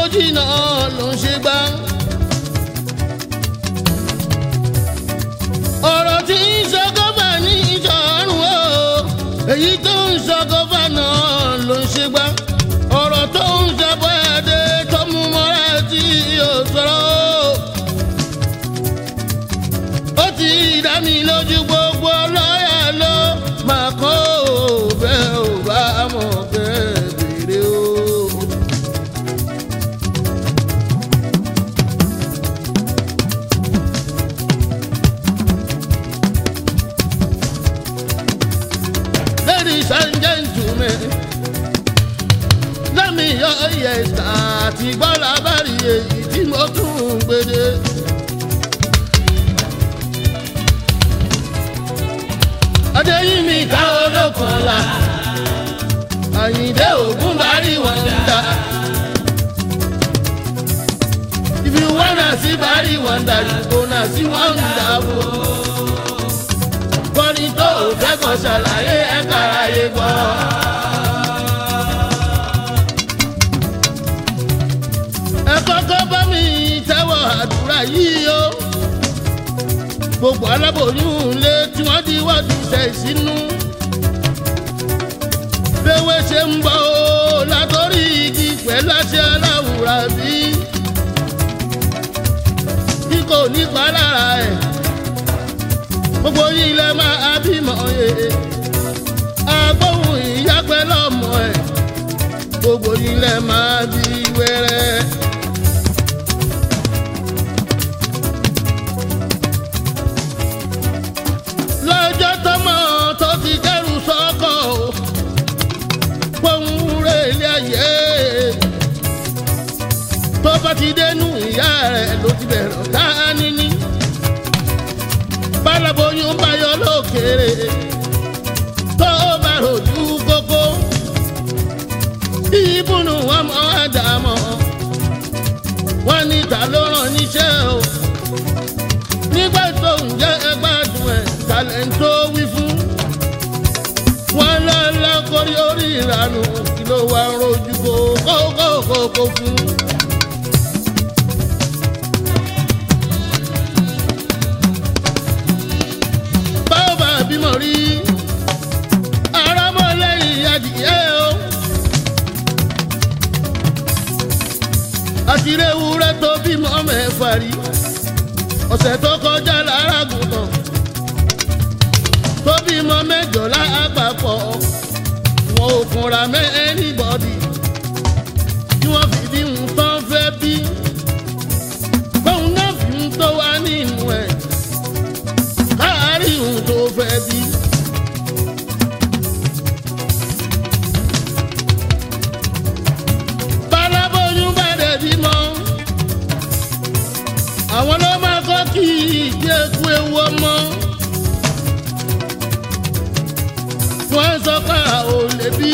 jìnnà ló ń ṣe gbá. ọ̀rọ̀ tí ń sọ gọ́fà ní ìṣọ̀rùn o èyí tó ń sọ gọ́fà náà ló ń ṣe gbá. ọ̀rọ̀ tó ń sọ bọ́ẹ̀dẹ tó mú mọ́ra tí yóò sọ̀rọ̀ o. ó ti dá mi lójú gbogbo lọ́yà ló máa kọ́ ò bẹ́ẹ̀ ò bá mọ̀ bẹ́ẹ̀ bèrè o. Ladies and gentlemen, lẹ́mi yọ yẹ̀sà àti gbọ́lá bàrí èyí tí mo tún ń gbèdé. Adéyínmi ká olókànlá, Àyìndé ògún bàrí wọn dá. If you wanna see bàrí wọn dá, you gonna see wọn dá o kọ́ni tó ò fẹ́ kàn ṣàlàyé ẹ̀ka ayé gbọ́. ẹ kọ́kọ́ bá mi tẹ́wọ̀ àdúrà yìí o. gbogbo aláboyún lé tí wọ́n ti wọ́ọ̀dù ṣẹ̀ sínú. béwé ṣe ń bọ̀ o látọ̀rí igi pẹ̀lú àṣẹ aláwùrà bí. bí kò ní pa lára ẹ̀ gbogbo yìí lẹ máa bímọ ye agbóhùn ìyá pẹ́ lọ́mọ ẹ̀ gbogbo yìí lẹ máa bí wẹ́rẹ́. lọ́jọ́ tọmọ tó ti kẹ́rù sọ́kọ̀ o pohùn rẹ̀ ilé ayé tó bá ti dénú ìyá rẹ̀ ló ti bẹ̀rẹ̀ ọ̀tá níní bálaboyún bá yọ lókèrè tó bá rojú kókó ìbùnú ọmọ àdàmọ wọn ní ta ló rán níṣẹ́ o nígbà tó ń jẹ ẹgbàdùn ẹ tàlẹ́ńtò wí fún wọn lọ́lá kórí orí ìranù kí ló wá rojú kókó kókó fún. báwo bímọ rí arámọlẹ́yìn adìyẹ o. àtìrẹ ewúrẹ́ tó bímọ mẹ́fà rí ọ̀sẹ̀ tó kọjá lára gùntàn tó bímọ mẹ́jọ lápapọ̀ wọn ò fúnra mẹ́ anybody tí wọ́n fi bí ń tán fẹ́ bí bóun náà fi ń tó wá nínú ẹ̀ káàárí ohun tó fẹ́ bí. bálábóyún bá dẹ̀ bímọ àwọn ló máa kọ́ kí ìgbé eku ewu ọmọ. wọ́n sọ pé a ò lè bí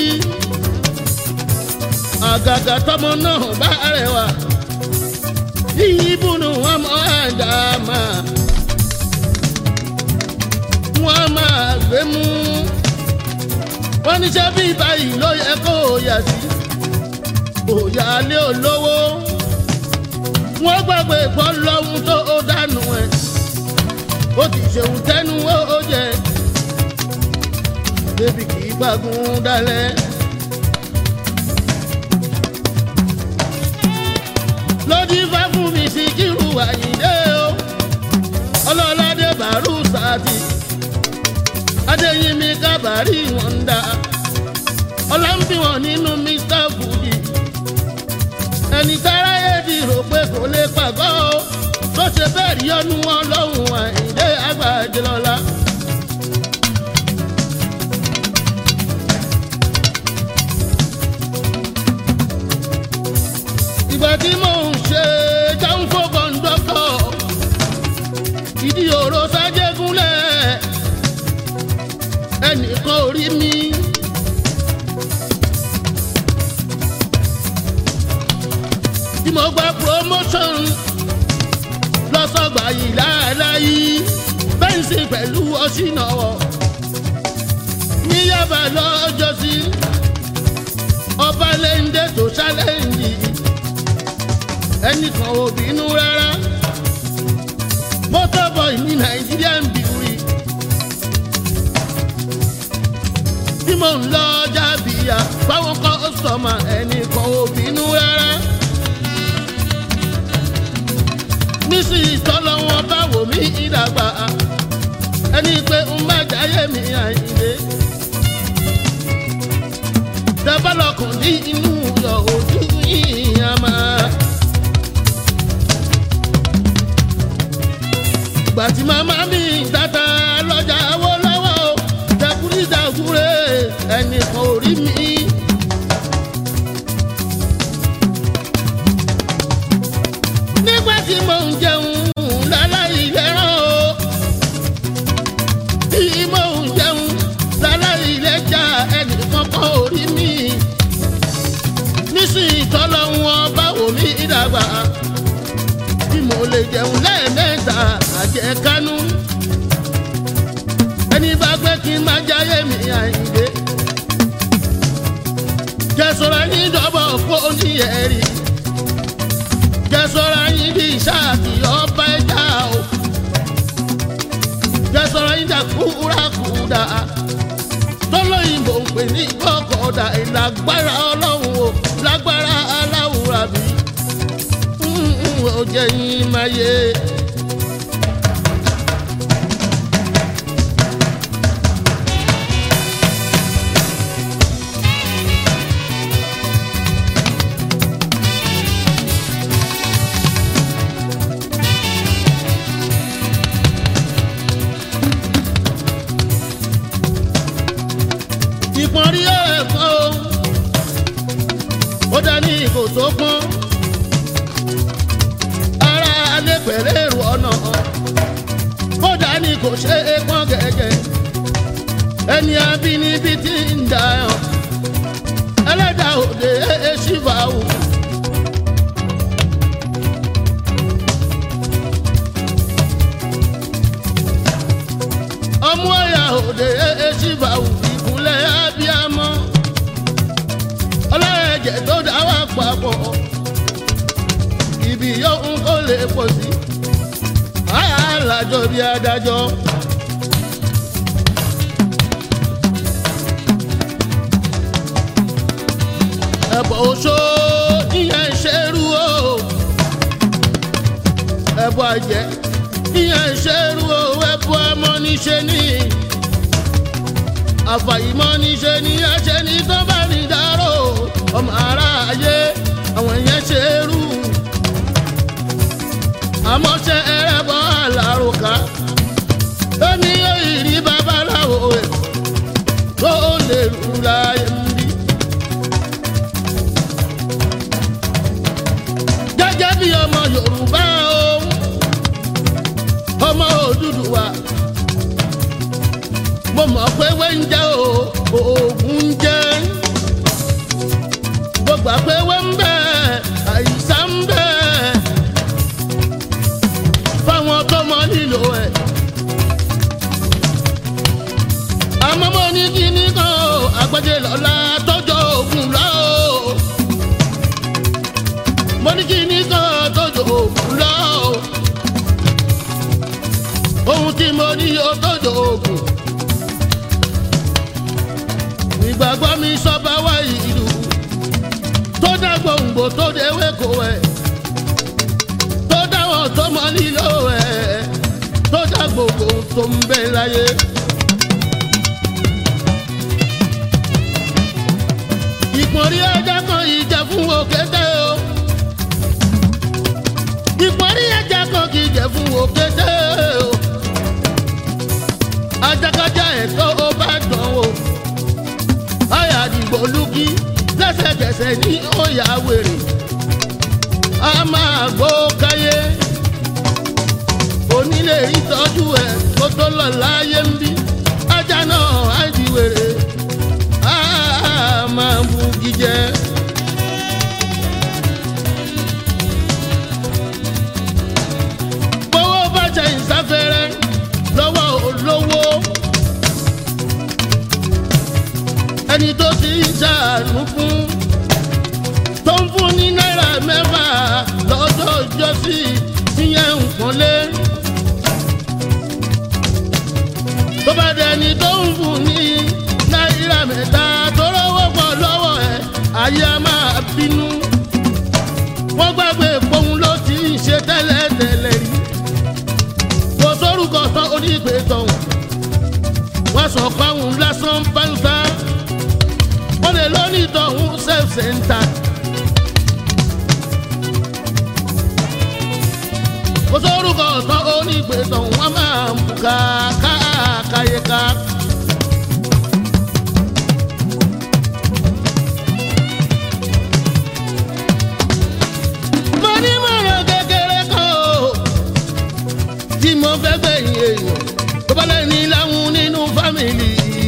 àgàgà tọmọ náà bá rẹwà ìyíbùnú ọmọ àdàmà wọ́n máa gbé mú. wọ́n níṣẹ́ bí báyìí ló yẹ kó o yà sí. òyà lé olówó. wọ́n gbàgbé pọ́ lọ́hún tó ó dànù ẹ̀. ó ti ṣeun tẹ́nu ó jẹ. débi kì í gbàgùn dalẹ̀. lójú ifá fún mi sí kírù àyíndé o. ọlọ́ládé bàrú sáàtì adéyínmi kábàárì wọn ń dá ọlọ́mbí wọn nínú mr fudi ẹni táráyé ti rò pé kò lè pàgọ́ o tó ṣe bẹ́ẹ̀ rí ọdún wọn lọ́hùn àìdé àgbàjẹlọ́lá. ìgbà tí mò ń ṣe jáǹfò kọ́ńdọ́tọ̀ ìdí òró sájẹ́gúnlẹ̀ ẹnìkan ò rí mi. tí mo gba promotion lọ́sọ̀gbà yìí láàláyé bẹ́ǹsì pẹ̀lú ọ̀ṣìnàwọ̀ ní yàbá lọ́jọ́sí ọba lẹ́ńdẹ́ tó ṣálẹ́ǹdì ẹnìkan ò bínú rárá motorboy ní nàìjíríà ń bìrì tí mò ń lọ jábìyà fáwọn kọ́sọ̀mà ẹnìkan ò bínú rárá nísìnyí tọ́lọ́ wọn bá wò mí ìdàgbà ẹni pé ń bá jáyé mi àyíndé dábàlọ́kùn ní inú yọ ojú yìí á máa. gbàtí màmá mi tata lọ́jà wó lọ́wọ́ o jẹkúríjàkúrẹ́ ẹnìkan ò rí mi. nígbà tí mò ń jẹun láláì lẹ́ràn o tí mò ń jẹun láláì lẹ́jà ẹnìkan kan ò rí mi. nísìnyí tọ́lọ́hún ọba wò mí dàgbà tí mo lè jẹun lẹ́ẹ̀mẹ́ta àjẹkánú. ẹni bá gbé kí n má jáyé mi àyíndé. jẹ́sọ̀rọ̀ yín dọ́bọ̀ kó ní ẹ̀rí. jẹ́sọ̀rọ̀ yín bí sáàkì ọba ẹja o. jẹ́sọ̀rọ̀ yín dà kúrakúdà. tọ́lọ́yìnbó ń pè ní kọ́kọ́dà ìlágbára ọlọ́run o lágbára aláwùrà bíi ó jẹ́ yín máa yé. ìpọ́nrí ẹ̀kọ́ ó dání ìgò tó pọ́n ara alẹ́ pẹ̀lẹ́ èrò ọ̀nà kódà ní kò ṣe é pọ́n gẹ́gẹ́ ẹni abínibí ti ń dà ọ́ ẹlẹ́dà òde ṣìfà wò. ọmú ọ̀yà òde ṣìfà wò ìkúnlẹ̀ abiyamọ ọlọ́ẹ̀jẹ̀ tó dá wà papọ̀ ibi yóò ń kó lè pọ̀ sí. alájọ bí adájọ́. ẹ̀bọ̀ oṣó ìyẹn ṣerú o. ẹ̀bọ̀ àjẹ́ ìyẹn ṣerú o. ẹ̀bọ̀ ọmọ níṣe ní. àfàìmọ̀ níṣe ní ẹ̀ṣẹ̀ ní tó bá ní dárò. ọmọ aráyé àwọn ìyẹn ṣerú àmọ́ ṣe ẹrẹ́bọ àlàrùkà lóní òyìnbí babaláwo ẹ̀ tó lè rú láyé ń bí. gẹ́gẹ́ bí ọmọ yorùbá o ọmọ òdúdúwà mo mọ̀ pé wẹ́ńjẹ́ o oògùn ń jẹ́ gbogbo àpéwẹ́ ń bẹ àìsàn ń bẹ fáwọn tó mọ nílò ẹ̀. àmọ́ mo ní kíní kan o àgbẹ̀jẹ̀ lọ́la tọ́jọ́ ògùn lọ o. mo ní kíní kan tọ́jọ́ ògùn lọ o. ohun tí mo ní yóò tọ́jọ́ ògùn. ìgbàgbọ́ mi sọ́ba wá ìlú tó dá gbòǹgbò tó déwé kò ẹ̀ tó dáwọ̀ tó mọ nílò ẹ̀ tó dá gbogbo tó ń bẹ láyé. ìpọ́nrí ẹja kan ìjà fún òkété o. ìpọ́nrí ẹja kan kì í jẹ fún òkété o. ajakajá ẹ̀tọ́ ó bá dán o. àyà àdìgbò lùkì lẹ́sẹ̀kẹsẹ̀ ní òyà wèrè. a máa gbó káyé. onílé ìtọ́jú ẹ̀ kó tó lọ láyé ń bí. ajá náà á di wèrè. a máa bu jíjẹ. gbowó bá jẹ ìsáfẹ́rẹ́ lọ́wọ́ olówó. ẹni tó ti ń ṣàánú fún tó ń fún ní náírà mẹ́fà lọ́dún. jọ sí ìyẹn nǹkan lé. tó bá dẹni tó ń fún ní náírà mẹ́ta tó rówó pọ̀ lọ́wọ́ ẹ̀ ayé a máa bínú. wọ́n gbàgbé pohun ló ti ń ṣe tẹ́lẹ̀tẹ́lẹ̀ rí. kò sórúkọ tán onígbè tọ̀hún. wọ́n sọ fáwọn lásán báńsá. wọ́n lè lónìí tọ̀hún self-center. kò sórúkọ tán onígbè tọ̀hún wọ́n máa ń bùkà káàkáyéká. mo ní mọ̀ràn kékeré kan o tí mo fẹ́ gbẹ̀yìn èèyàn tó bá lẹ́ni láwọn nínú fámìlì.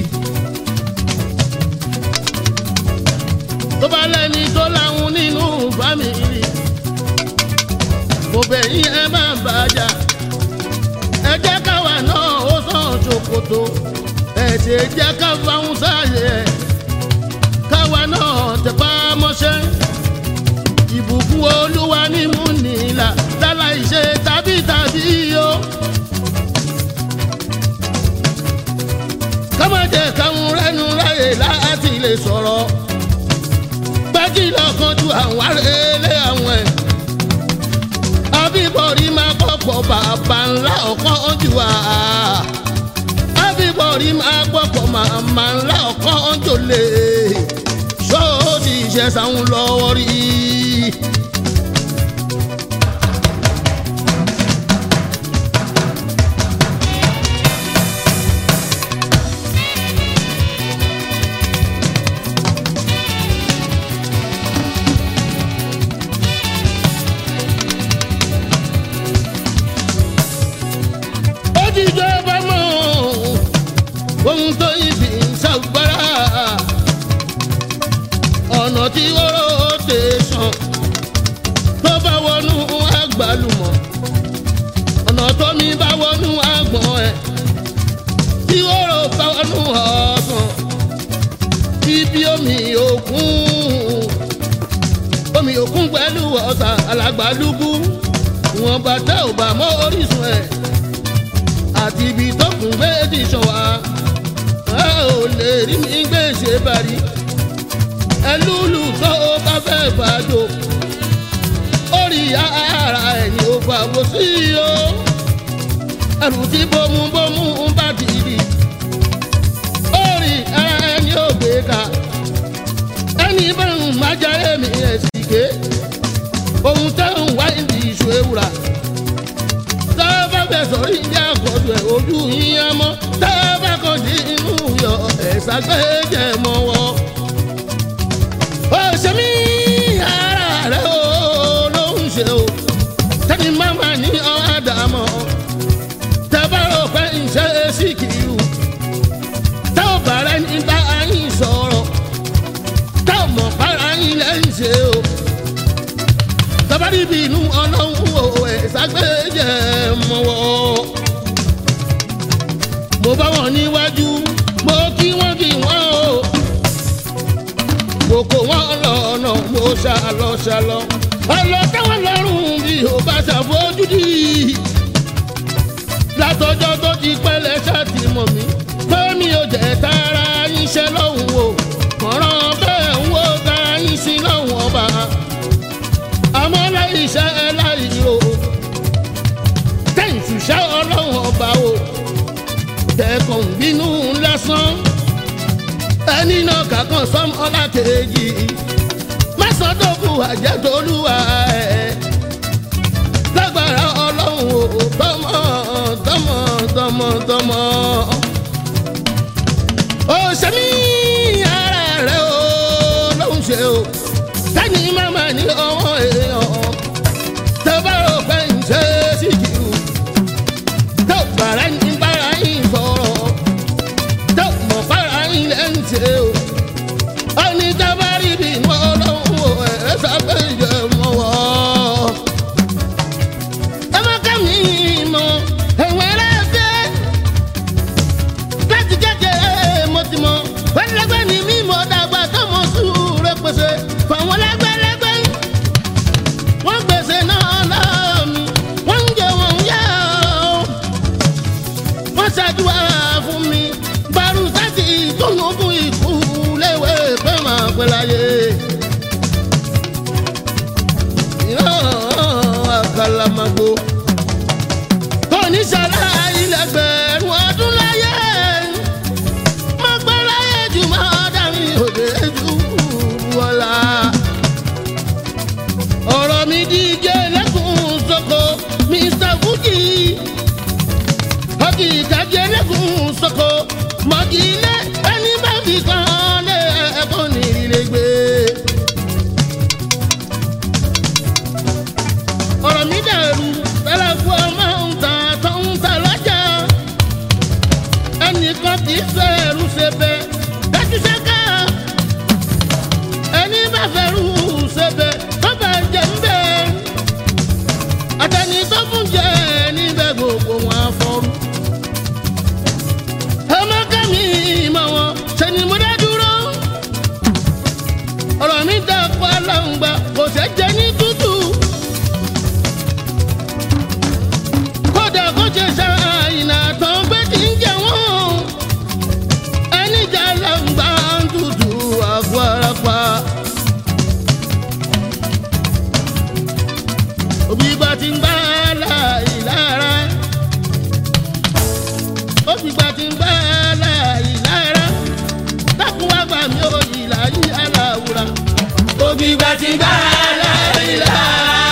tó bá lẹ́ni tó láwọn nínú fámìlì. mo bẹ̀ yín ẹ má bàjá ẹ jẹ́ káwa náà ó sàn ṣòkòtò ẹ ṣe jẹ́ ká fáwọn sáàyè ẹ̀ káwa náà tẹpá mọ́ṣẹ́ ìbùkún olúwa ní mú nílà láláì ṣe tàbí tàbí o. ká má jẹ́ káwọn rẹ́nu ráyè láti lè sọ̀rọ̀ gbájí lọ́kàn ju àwọn arẹ́lé àwọn ẹ̀. àbíbọ̀rí máa kọ́kọ́ bàbá ńlá ọ̀kan jù wá. àbíbọ̀rí máa kọ́kọ́ màmá ńlá ọ̀kan jù lè. ṣóòdì ìṣẹ̀sán lọ́wọ́ rí i. ó ti jọba mọ́ ohun tó ibi ń ṣàgbára ọ̀nà tí oró tè sàn tó bá wọnú àgbàlùmọ̀ ọ̀nà tó mi bá wọnú àgbọ̀n ẹ̀ tí oró bá wọnú ọ̀sán ibi omi òkun omi òkun pẹ̀lú ọ̀sà alàgbàlúgbú wọn bàtà ò bá mọ́ orísun ẹ̀ àti ibi tọkùn méjì ṣọwá a ò lè rí mi gbé ṣe bari ẹlúlù tó o bá fẹ́ bàjọ́ orí ara ẹ̀yìn ò fàwọ́ sí o ẹrù tí bómúbómú bá dìdì orí ara ẹ̀yìn ò gbé ká ẹni bá ń májà èmi ẹ̀ sì ké ohun tẹ́ ń wá ìdí ìṣó ewúra tá a bá fẹ́ sọ̀rí ní àkọ́jọ ẹ̀ ojú yín á mọ́ tá a bá kàn dín inú yọ ẹ̀sà gbẹ́jẹ̀ mọ́ wọ́. ó ṣe mí ara rẹ̀ ó ló ń ṣe o tẹ́ni máma ní ọ̀ádàmọ́ tẹ́ bá rò pé ń ṣe é sí kìlú tẹ́ ò bá rẹ̀ ní bá yín sọ̀rọ̀ tẹ́ ò mọ̀ para yín lẹ́yìn ṣe o tabari bínú ọlọ́run o ẹ̀ ságbẹ́jẹ̀ mọ́wọ́. mo bá wọn níwájú mo kí wọ́n kí wọ́n o. mo kó wọn lọ́nà mo ṣàlọ́ ṣàlọ́. ọlọ táwọn lọ́rùn bí o bá ṣàfojúdi. látọjọ́ tó ti pẹ́lẹ́ ṣáàtì mọ̀ mí. tó mi ò jẹ́ tara yín ṣẹ́ lọ́hùn o. kọ̀ọ̀ràn bẹ́ẹ̀ ń wo tara yín sí lọ́hùn ọba àmọ́ láì iṣẹ́ ẹ láì ro tẹ̀sí ṣá ọlọ́run ọba o tẹ̀kọ̀ ń bínú lásán ẹni náà kàkàn sọmọlá kejì má sọ tó kù àjẹtolúwa ẹ lágbára ọlọ́run o tọmọ tọmọ tọmọ tọmọ ó ṣe mí ara rẹ o lóhùn ṣe o tẹ́ni máma ní ọwọ́ èèyàn tó bá rò pé ń ṣe sí jù tó bàrà ní bára yín sọ̀rọ̀ tó mọ̀ bára yín lẹ́ ń ṣe o ọ̀ní tá bá rí bí inú ọlọ́run o ẹ̀ sábẹ́ ìjẹ́ mọ́ wọ́. ẹ má ká mi mọ ẹ̀wọ̀n ẹlẹ́fẹ́ láti kékeré mo ti mọ pẹ́lẹ́gbẹ́ ni mímọ́ dàgbà tó mọ sùúrù pèsè fáwọn lẹ́gbẹ́lẹ́gbẹ́ òde ju wọlá. ọ̀rọ̀ mi díje lẹ́kùn sọ́kò mr fuji ọkì ìtàgé lẹ́kùn sọ́kò mọ̀kì ilé ẹni bá fi kàn lé ẹ̀kọ́ ní ilé gbé. ọ̀rọ̀ mi dàrú tẹ́lẹ̀ fún ọmọ ń ta tó ń ta lọ́jà ẹnìkan kì í fẹ́ ẹrú ṣe bẹ́ dájú ṣẹ́ká ẹni bá fẹ́ rú ṣe bẹ́ tó bá jẹ ń bẹ́ àtẹni tó fún jẹ níbẹ̀ gbogbo wọn afọ́rú. ọmọ kẹ́mi ìmọ̀ wọn ṣe ni mo dá dúró ọ̀rọ̀ mi dà pa láǹgbà kò ṣe jẹ ní tútù. kódà kó ṣe ṣàìnà tán pé kí n jẹ wọ́n ẹni jà láǹgbà ń tutù àgọ́ ara pa. òbí bá ti ń bá láì lára òbí bá ti ń bá láì lára dákun wá gbà mí ò ìlà yí aláwùrà. òbí bá ti ń bá láì lára.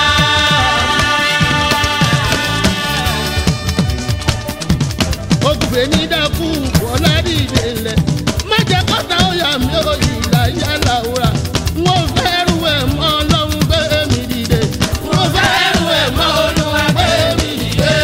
ògùnfẹ̀ ní dákú wọlá dìde lẹ̀ má jẹ́ kọ́ta ọ̀yà mi ò ìlà yí aláwùrà. wọ́n fẹ́ rú ẹ̀ mọ́ ọlọ́run gbé mi dìde. wọ́n fẹ́ rú ẹ̀ mọ́ olúwa gbé mi dìde.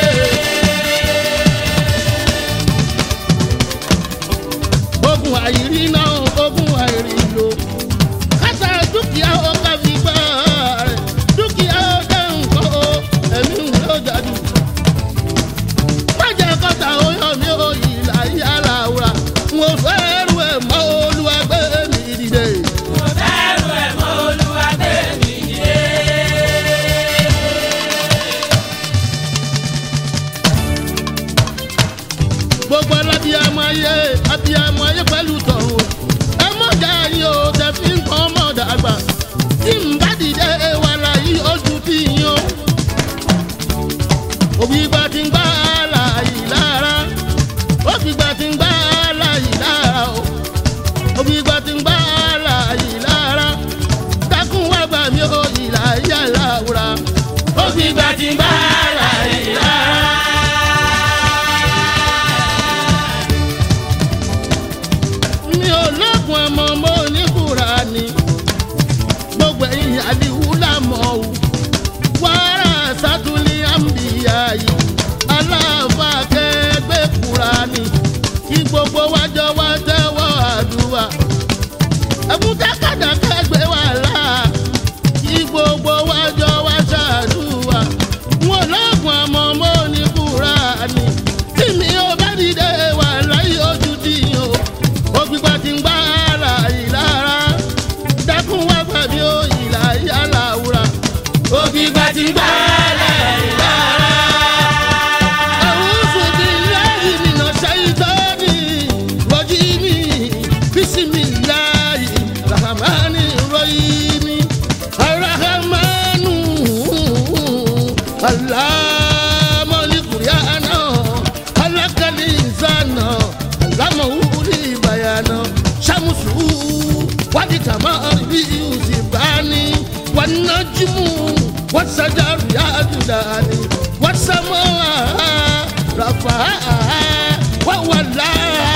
ogun àìrí náà ogun àìrí lò kásá dúkìá ó ká fi gbá rẹ̀ dúkìá ó dẹ́ nǹkan o ẹ̀mí ń lọ jáde. májà kọ́ta ó yọ mí ó ìlà yàrá wúrà mo fẹ́ rú ẹ̀ mọ́ olúwa gbé mi dìde. gbogbo alábíàmọ ayé abíàmọ ayé pẹ̀lú tọ̀hún ẹ mọ̀jà yín o tẹ fi ń kọ́ ọmọ dàgbà tí n bá dìde wà láyé ojú tí yín o. òbí gba ti ń gbá láàyè lára òbí gba ti ń gbá láàyè lára o òbí gba ti ń gbá láàyè lára dákun wá gbà mí o ìlà yàrá wúrà òbí gba ti ń gbá láàyè lára. mi ò lọ́kùn ọmọ mo ní Kùránì gbogbo ẹ̀yìn àdìwú làmọ́ o wàrà sátúlì àmbìyá yìí aláàfà kẹgbẹ́ Kùránì kí gbogbo wájọ wá tẹ́wọ́ àdúrà ẹkún tákàdá kẹgbẹ́ wà láà kí gbogbo wájọ wá ṣàdúrà wọn lọ́kùn ọmọ mo ní Kùránì tí mi ò bá dìde wà láyé ojú tí yín o ògbìgbà tí ń gbá ara ìlara dákun wá gbà mí ó ìlà yàrá wúrà. ògbìgbà tí ń gbá ara ìlara. A'udhu billahi minash shaitani rajim. Bismillahi rahmani rahim. Ar-Rahmanu allama al-Qur'ana khalaqa al-insana allamahu al-bayana shamsu wal-qamaru yusifani wan-najmu was-shajaru yasjudani was-samaa rafa'aha wa huwa